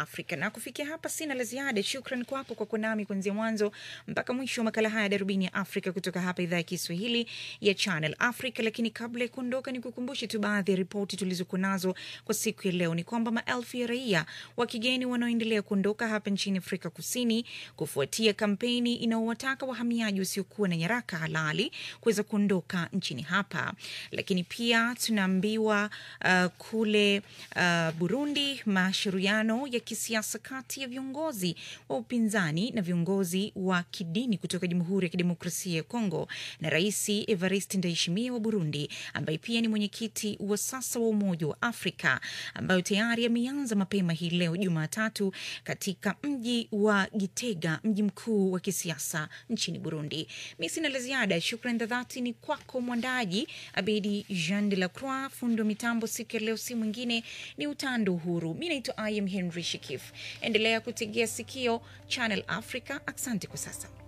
Africa. Na kufikia hapa sina la ziada. Shukran kwako kwa kuwa nami kuanzia mwanzo mpaka mwisho wa makala haya ya Darubini ya Afrika kutoka hapa idhaa ya Kiswahili ya Channel Africa. Lakini kabla ya kuondoka, ni kukumbushe tu baadhi ya ripoti tulizokuwa nazo kwa siku ya leo. Ni kwamba maelfu ya raia wa kigeni wanaoendelea kuondoka hapa nchini Afrika Kusini kufuatia kampeni inaowataka wahamiaji wasiokuwa na nyaraka halali kuweza kuondoka nchini hapa. Lakini pia tunaambiwa uh, kule uh, Burundi mashauriano ya kisiasa kati ya viongozi wa upinzani na viongozi wa kidini kutoka Jamhuri ya Kidemokrasia ya Kongo na Rais Evariste Ndayishimiye wa Burundi ambaye pia ni mwenyekiti wa sasa wa Umoja wa Afrika ambayo tayari ameanza mapema hii leo Jumatatu katika mji wa Gitega, mji mkuu wa kisiasa nchini Burundi. Mi sina la ziada. Shukran za dhati ni kwako mwandaji Abedi Jean de la Croix, fundi wa mitambo siku ya leo si mwingine ni Utando Uhuru. Mi naitwa I am Henry Shikif. Endelea kutegea sikio Channel Africa. Asante kwa sasa.